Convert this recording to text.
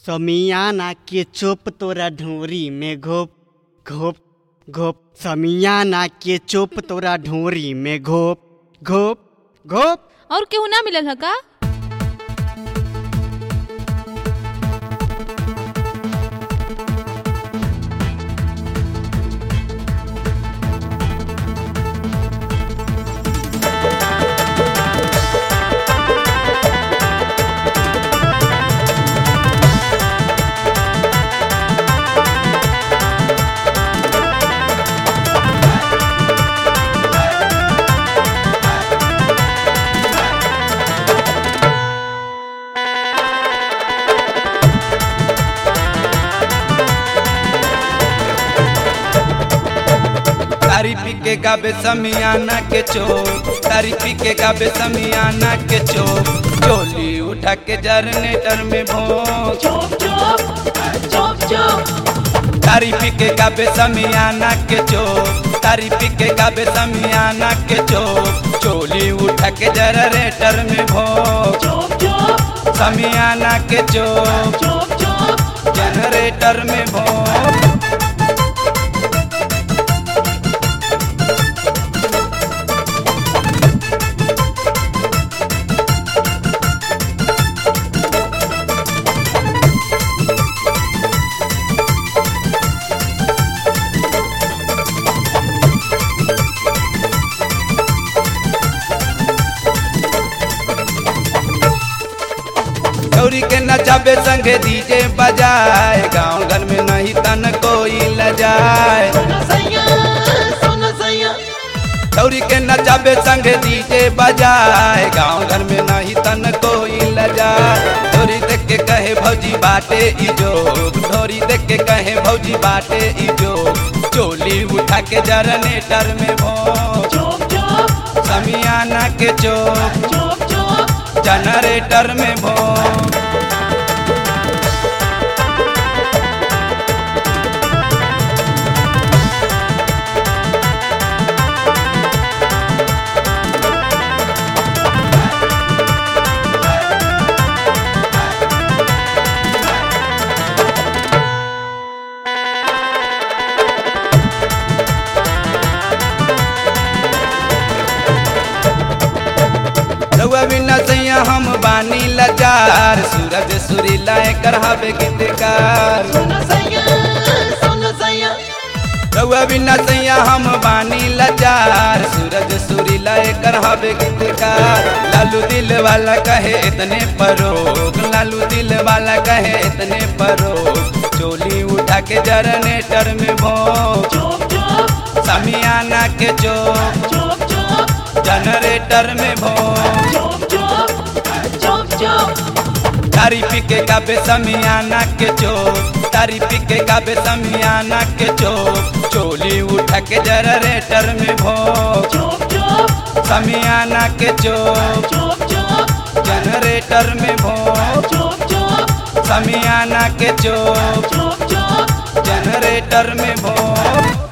समियाना के चोप तोरा ढोरी में घोप घोप घोप समियाना के चोप तोरा ढोरी में घोप घोप घोप और केहू ना मिलल ह का तारी पी के गाबे समियाना के चो तारी पी के गाबे समियाना के चो चोली उठा के जरनेटर में भोंग तारी पी के गाबे समियाना के चो तारी पी के गाबे समियाना के चो चोली उठा के जरनेटर में भोंग समियाना के चो जनरेटर में भोंग गौरी के नचाबे संगे डीजे बजाए गांव घर में नहीं तन कोई लजाए गौरी के नचाबे संगे डीजे बजाए गांव घर में नहीं तन कोई लजाए ढोरी देख के कहे भौजी बाटे इजो ढोरी देख के कहे भौजी बाटे इजो चोली उठा के जरनेटर में भो समियाना के चोक जनरेटर में भो रउआ बिना सैया हम बानी लाचार सूरज सुरीला कर हवे गीतकार रउआ बिना सैया हम बानी लाचार सूरज सुरीला कर हवे गीतकार लालू दिल वाला कहे इतने परोग लालू दिल वाला कहे इतने परोग चोली उठा के जरनेटर में भोग समियाना के चोक जनरेटर में भोग तारी पी के गाबे समियाना के चो तारी पी के गाबे समियाना के चो चोली उठा के जनरेटर में भोग समियाना के चो जनरेटर में भोग समियाना के चो जनरेटर में भोग